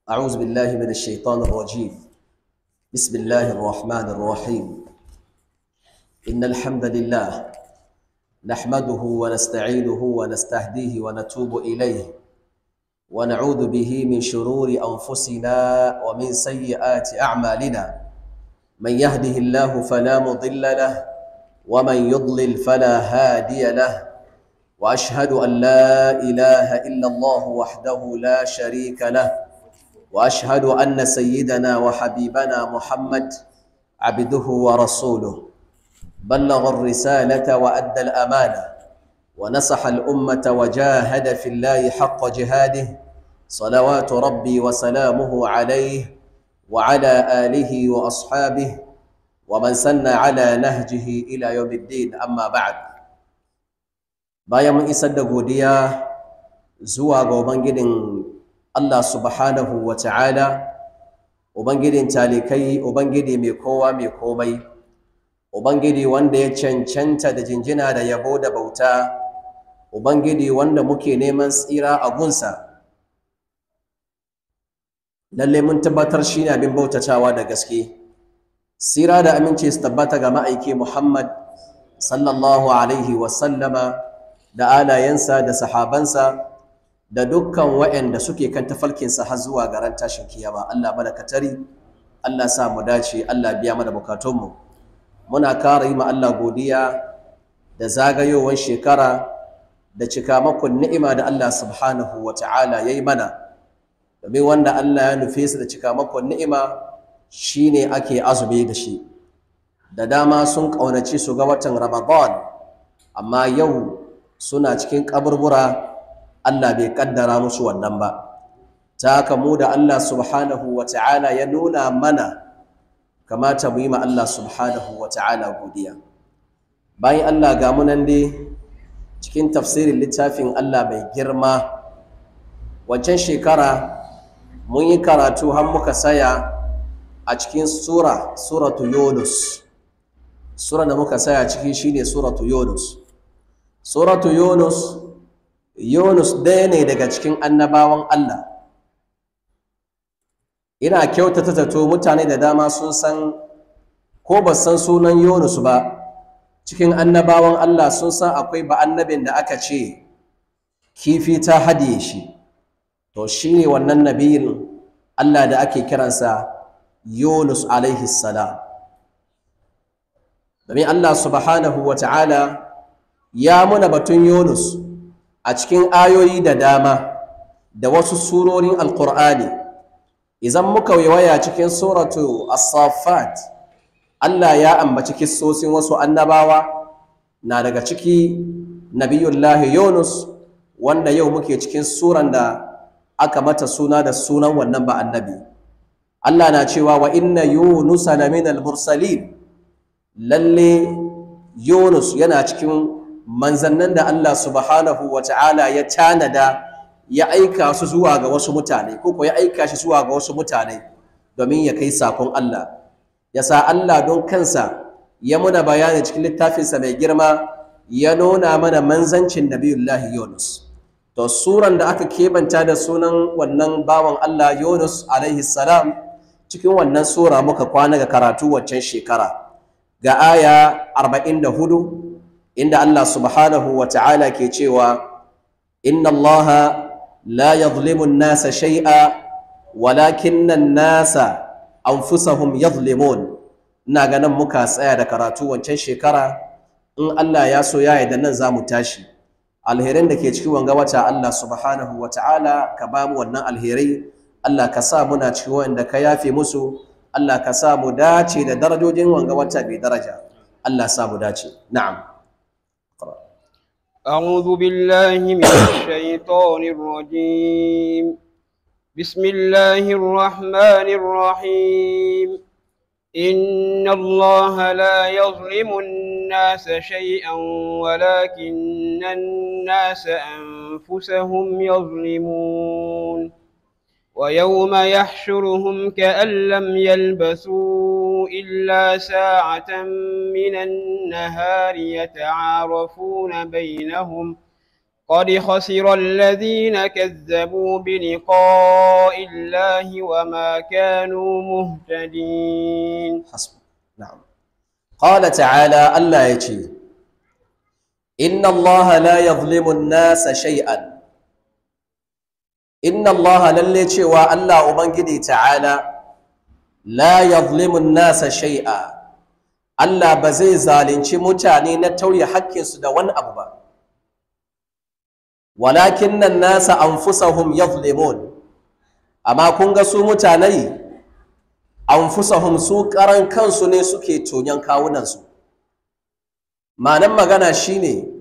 أعوذ بالله من الشيطان الرجيم بسم الله الرحمن الرحيم إن الحمد لله نحمده ونستعينه ونستهديه ونتوب إليه ونعوذ به من شرور أنفسنا ومن سيئات أعمالنا من يهده الله فلا مضل له ومن يضلل فلا هادي له وأشهد أن لا إله إلا الله وحده لا شريك له واشهد ان سيدنا وحبيبنا محمد عبده ورسوله بلغ الرساله وادى الامانه ونصح الامه وجاهد في الله حق جهاده صلوات ربي وسلامه عليه وعلى اله واصحابه ومن سن على نهجه الى يوم الدين اما بعد bayan mun isar da godiya zuwa ga ubangijin Allah subhanahu wa ta'ala, Ubangidin talikai, Ubangidi mai kowa mai komai, Ubangidi wanda ya cancanta da jinjina da yabo da bauta, Ubangidi wanda muke neman tsira a gunsa. Lalle mun tabbatar shi ne abin bautatawa da gaske, tsira da aminci su tabbata ga ma'aiki Muhammad sallallahu Alaihi wasallama da alayensa da sahabansa. da dukkan waɗanda suke kan tafalkinsa har zuwa garan tashin kiyama Allah mana katari Allah sa mu dace Allah biya mana bukatunmu muna kara yi ma Allah godiya da zagayowar shekara da cikamakon ni'ima da Allah subhanahu wa ta'ala ya yi mana domin wanda Allah ya nufe su da cikamakon ni'ima shine ake azumi da shi da dama sun ƙaunaci su ga watan Ramadan amma yau suna cikin kaburbura Allah bai kaddara musu wannan ba ta haka mu da Allah subhanahu wa ta'ala ya nuna mana kamata mu yi ma Allah subhanahu wa ta'ala godiya bayan Allah ga munan dai cikin tafsirin littafin Allah mai girma wancan shekara mun yi karatu har muka saya a cikin sura suratu yunus sura da muka saya ciki shine suratu yunus suratu yunus Yunus ɗaya ne daga cikin annabawan Allah. Ina kyautata zato mutane da dama sun san ko ba san sunan Yunus ba, cikin annabawan Allah sun san akwai ba annabin da aka ce kifi ta hadiye shi. To shi ne wannan nabiyin Allah da ake kiransa Yunus alaihi salam. Domin Allah subhanahu wa ta'ala ya muna batun Yunus. a cikin ayoyi da dama da wasu surorin alkur'ani idan muka waya cikin suratu as-saffat Allah ya ambaci kissosin wasu annabawa na daga ciki nabiyullahi yunus wanda yau muke cikin suran da aka mata suna da sunan wannan ba annabi Allah na cewa wa inna yunusa laminal mursalin lalle yunus yana cikin manzannin da Allah subhanahu wa ta'ala ya tanada ya aika su zuwa ga wasu mutane ko ya aika shi zuwa ga wasu mutane domin ya kai sakon Allah ya sa Allah don kansa ya muna bayani cikin littafinsa mai girma ya nuna mana manzancin nabiyullahi Yunus to suran da aka kebanta da sunan wannan bawan Allah Yunus alaihi salam cikin wannan sura muka kwana ga karatu waccan shekara ga aya 44 inda Allah subhanahu wa ta'ala ke cewa inna Allah la yadhlimu an-nasa shay'a walakinna an-nasa anfusahum yadhlimun ina ganin muka tsaya da karatu wancan shekara in Allah ya so ya da nan zamu tashi alherin da ke cikin wanga wata Allah subhanahu wa ta'ala ka ba mu wannan alherai Allah ka sa muna cikin wanda ka yafe musu Allah ka sa mu dace da darajojin wanga wata bai daraja Allah sa mu dace na'am أعوذ بالله من الشيطان الرجيم بسم الله الرحمن الرحيم إن الله لا يظلم الناس شيئا ولكن الناس أنفسهم يظلمون ويوم يحشرهم كأن لم يلبثوا إلا ساعة من النهار يتعارفون بينهم قد خسر الذين كذبوا بلقاء الله وما كانوا مهتدين حسب نعم قال تعالى الله يجي إن الله لا يظلم الناس شيئا إن الله للي cewa Allah Ubangiji ta'ala la yazlimu nasa shay'a Allah ba zai zalunci mutane na tauye haƙƙinsu da wani abu ba walakin nan nasa anfusahum yazlimun amma kun ga su mutane anfusahum su karan kansu ne suke tonyan kawunansu ma'anan magana shine